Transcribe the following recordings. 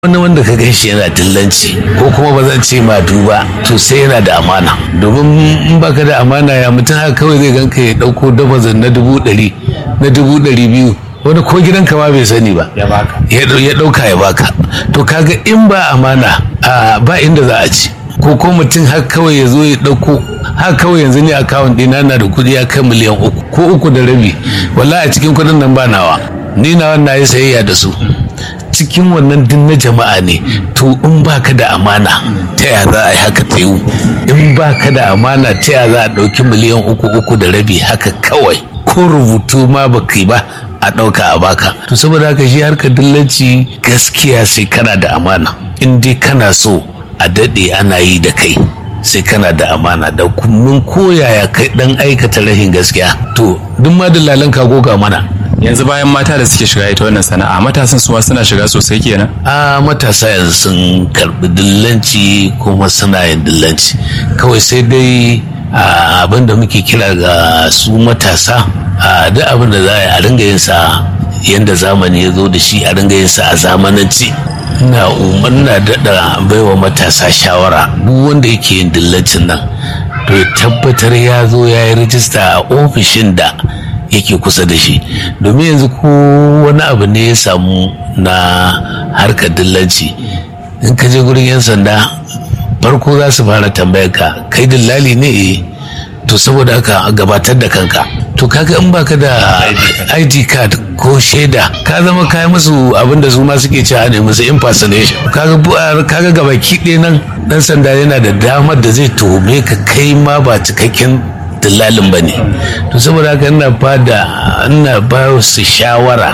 wani wanda ka gan shi yana dillanci ko kuma ba zan ce ma duba to sai yana da amana domin in baka da amana ya mutum haka kawai zai ganka ya dauko dafazin na dubu ɗari na dubu ɗari biyu wani ko gidanka ma bai sani ba ya baka ya ɗauka ya baka to kaga in ba amana a ba inda za a ci ko ko mutum haka kawai ya zo ya ɗauko haka kawai yanzu ne akawun ɗina na da kuɗi ya kai miliyan uku ko uku da rabi wallahi a cikin kuɗin nan ba nawa ni nawa na yi sayayya da su cikin wannan din na jama'a ne to in baka da amana ta ya za a yi haka ta yiwu in baka da amana ta ya za a ɗauki miliyan uku uku da rabi haka kawai ko rubutu ma baka yi ba a ɗauka a baka to saboda haka shi harkar dillanci gaskiya sai kana da amana in dai kana so a daɗe ana yi da kai sai kana da amana da kullum koyaya kai ɗan aikata rashin gaskiya to duk ma dillalan ka goga mana yanzu bayan mata da suke shiga ita wannan sana'a matasan su suna shiga sosai kenan a matasa yanzu sun karbi dillanci kuma suna yin dillanci kawai sai dai abin da muke kira ga su matasa duk abin da za a ringa yin sa yadda zamani ya zo da shi a ringa yin sa a zamananci na umarna daɗa baiwa matasa shawara duk wanda yake yin dillancin nan to ya tabbatar ya zo ya yi rijista a ofishin da yake kusa da shi domin yanzu ko wani abu ne ya samu na harkar dillanci in ka je gurin 'yan sanda farko za su fara tambayar ka kai dillali ne to saboda haka gabatar da kanka to kaga in baka da id card ko shaida ka zama kai musu abin da su ma suke cewa ne musu impersonation kaga kaga gabaki ɗaya nan dan sanda yana da damar da zai tuhume ka kai ma ba cikakken dillalin ba ne to saboda haka ina ba da ina ba su shawara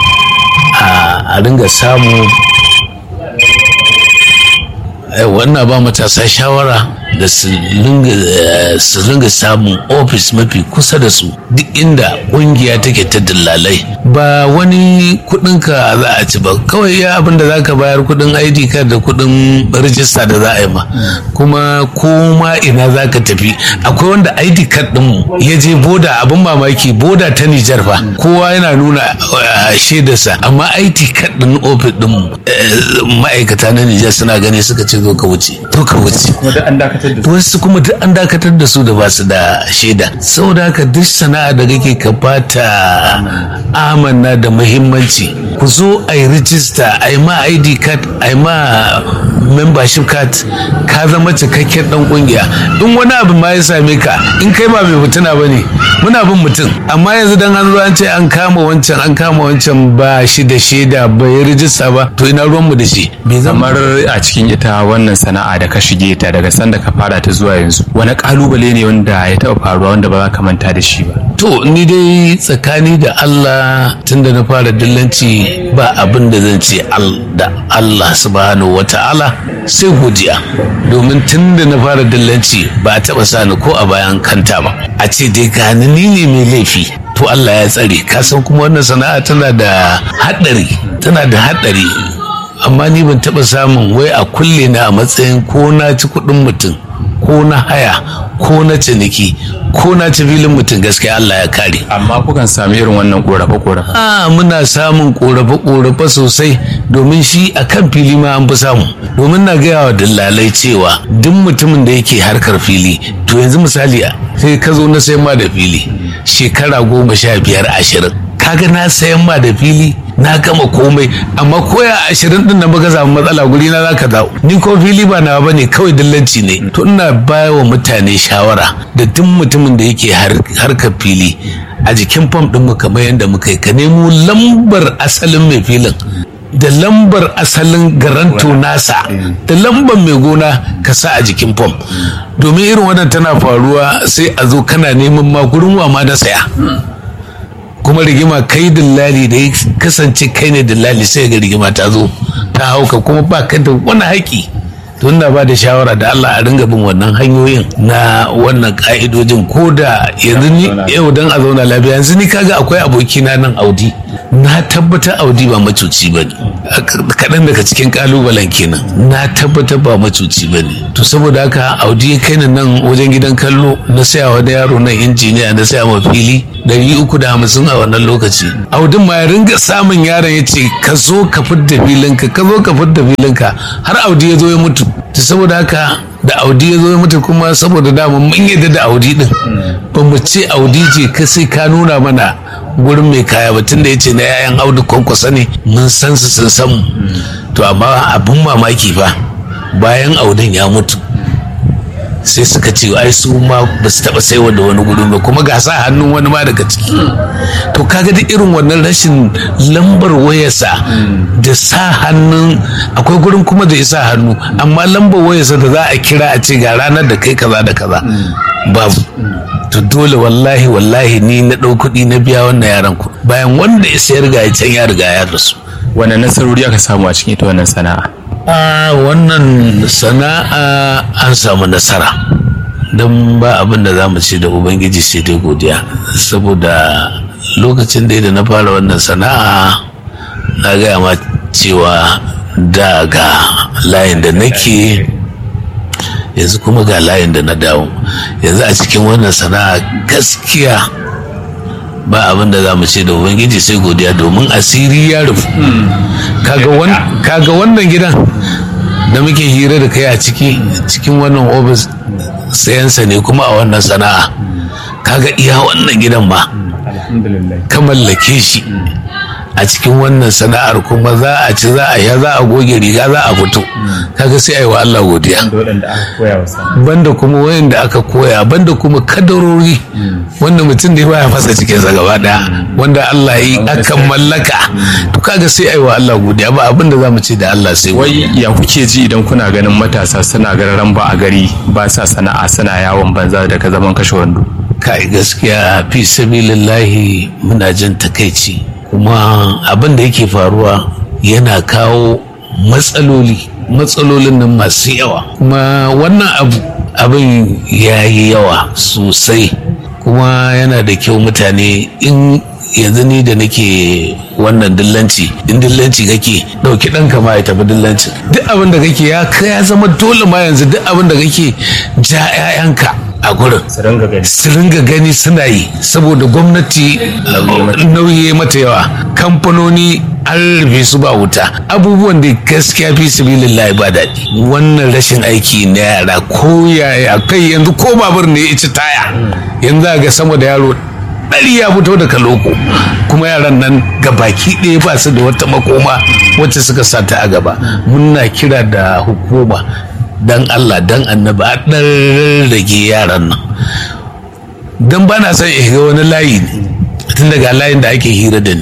a ringa samu wannan ba matasa shawara da su ringa samun ofis mafi kusa da su duk inda kungiya take ta dillalai ba wani kudinka za a ci ba kawai ya abin da za ka bayar kudin id card da kudin rijista da za a yi ma kuma koma ina za ka tafi akwai wanda id card din ya je boda abin mamaki boda ta nijar fa kowa yana nuna shaidarsa amma id card din ofis din ma'aikata na nijar suna gani suka ce zo ka wuce to ka wuce wasu kuma duk an dakatar da su da ba su da shaida saboda haka duk sana'a da kake ka bata amanna da muhimmanci ku zo a yi rijista a yi ma id card a yi ma membership card ka zama cikakken dan kungiya in wani abu ma ya same ka in kai ba mai mutuna ba ne muna bin mutum amma yanzu dan an zo an ce an kama wancan an kama wancan ba shi da shaida bai rijista ba to ina ruwanmu da shi kamar a cikin ita wannan sana'a da ka shige ta daga sanda ka fara ta zuwa yanzu wani kalubale ne wanda ya taɓa faruwa wanda ba za ka manta da shi ba to ni dai tsakani da Allah tunda na fara dillanci ba abin da zan ce da Allah subhanahu wata'ala sai godiya domin tunda na fara dillanci ba a taɓa sani ko a bayan kanta ba a ce dai gani ni ne mai laifi to Allah ya tsare ka san kuma wannan sana'a tana da haɗari tana da haɗari amma ni ban taɓa samun wai a kulle na a matsayin ko na ci kuɗin mutum ko na haya ko na ciniki ko na ci filin mutum gaskiya Allah ya kare. Amma kukan sami irin wannan korafe-korafe? A muna samun korafe-korafe sosai domin shi a kan fili ma an fi samu. Domin na gaya wa dillalai cewa duk mutumin da yake harkar fili to yanzu misali sai ka zo na sayan ma da fili shekara goma sha biyar ashirin. Kaga na sayan ma da fili na gama komai amma koya ashirin din nan baka samu matsala guri na zaka dawo ni ko fili ba na bane kawai dillanci ne to ina baya wa mutane shawara da duk mutumin da yake harkar fili a jikin fam din mu kamar yadda muka yi ka nemo lambar asalin mai filin da lambar asalin garanto nasa da lambar mai gona ka sa a jikin fam domin irin wannan tana faruwa sai a zo kana neman ma gurin wa ma na saya kuma rigima kai dillali da ya kasance kai ne dillali sai ga rigima ta zo ta hauka kuma ba ka da wani haƙi to ina ba da shawara da Allah a ringa bin wannan hanyoyin na wannan ka'idojin ko da yanzu ni yau dan a zauna lafiya yanzu ni kaga akwai abokina nan Audi na tabbatar Audi ba macuci ba kaɗan daga cikin kalubalen kenan na tabbatar ba macuci ba ne to saboda haka audi ya kai ni nan wajen gidan kallo na saya wani yaro nan injiniya na saya ma fili ɗari uku da hamsin a wannan lokaci audin ma ya ringa samun yaron ya ce ka zo ka fidda filinka ka zo ka fidda filinka har audi ya zo ya mutu to saboda haka da audi ya zo ya mutu kuma saboda dama mun yadda da audi din ba mu ce audi ce ka sai ka nuna mana gurin mai kaya ba tunda ya ce na yayan audu kwankwasa ne mun san su sun san mu to amma abin mamaki fa bayan audin ya mutu sai suka ce ai su ma ba su taba saiwa da wani guri ba kuma ga sa hannun wani ma daga ciki to kaga da irin wannan rashin lambar wayarsa da sa hannun akwai gurin kuma da ya sa hannu amma lambar wayarsa da za a kira a ce ga ranar da kai kaza da kaza babu to dole wallahi wallahi ni na ɗau kuɗi na biya wannan yaran ku bayan wanda ya sayar ga can ya riga ya rasu Wane nasarori aka samu a cikin ita wannan sana'a? a wannan sana'a an samu nasara don ba abin da za mu ce da ubangiji sai dai godiya saboda lokacin da da na fara wannan sana'a na gaya ma cewa daga layin da nake yanzu kuma ga layin da na dawo yanzu a cikin wannan sana'a gaskiya ba abin da za mu ce da ubangiji sai godiya domin asiri ya rufu kaga wannan gidan da muke hira da kai a ciki cikin wannan ofis sayansa ne kuma a wannan sana'a kaga iya wannan gidan ma ka mallake shi a cikin wannan sana'ar kuma za a ci za a ya za a goge riga za a fito kaga sai a yi wa Allah godiya banda kuma wayanda aka koya banda kuma kadarori wanda mutum da baya fasa cikinsa gaba daya wanda Allah yi akan mallaka to kaga sai a yi wa Allah godiya ba abin da za mu ce da Allah sai Wai ya kuke ji idan kuna ganin matasa suna gararan ba a gari ba sa sana'a suna yawon banza daga zaman kashe wando. kai gaskiya fi sabilillahi muna jin takaici kuma abin da yake faruwa yana kawo matsaloli matsalolin nan masu yawa kuma wannan abu abin ya yi yawa sosai kuma yana da kyau mutane in yanzu ni da nake wannan dillanci in dillanci kake dauki ɗanka ma ya tafi dillancin duk abin da kake ya ya zama dole ma yanzu duk abin da kake ja 'ya'yanka a gurin su ringa gani suna yi saboda gwamnati nauyi mata yawa kamfanoni an rufe su ba wuta abubuwan da gaskiya fi sabilillahi ba daɗi wannan rashin aiki na yara ko yaya kai yanzu ko babur ne ya ci taya yanzu ga sama da yaro ɗari ya fito daga loko kuma yaran nan ga baki ɗaya ba su da wata makoma wacce suka sata a gaba muna kira da hukuma dan Allah dan annabi a ɗan rage yaran nan don ba na son ga wani layi tun daga layin da ake hira da ni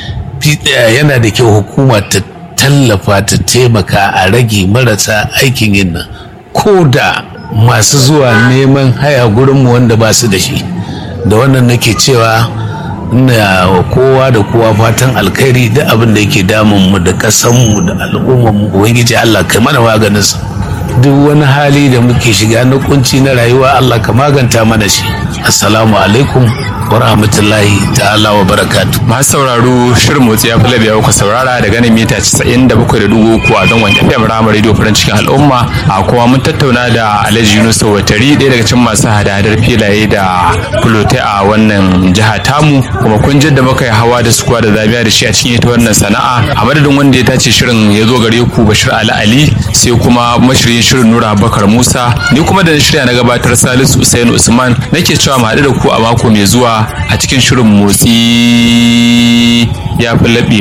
yana da kyau hukuma ta tallafa ta taimaka a rage marasa aikin yin nan ko da masu zuwa neman haya gurinmu wanda ba su da shi da wannan nake cewa ina kowa da kowa fatan alkhairi da abin da yake damun mu da kasanmu da al'ummar mu ubangiji Allah kai mana maganinsa duk wani hali da muke shiga na kunci na rayuwa Allah ka maganta mana shi assalamu alaikum wa rahmatullahi ta'ala wa barakatu masu sauraro shirin motsi ya fi ya kuka saurara daga nan mita 97.3 a zangon FM Rama Radio farin cikin al'umma a kuma mun tattauna da Alhaji Yunus Watari ɗaya daga cikin masu hada-hadar filaye da fulote a wannan jiha tamu kuma kun ji da muka yi hawa da sukuwa da zabiya da shi a cikin ita wannan sana'a a madadin wanda ya tace shirin ya zo gare ku Bashir Ali Ali sai kuma mashirin shirin Nura Bakar Musa ni kuma da shirya na gabatar Salisu Usain Usman nake cewa mu haɗu da ku a mako mai zuwa a cikin shirin motsi ya fi laɓewa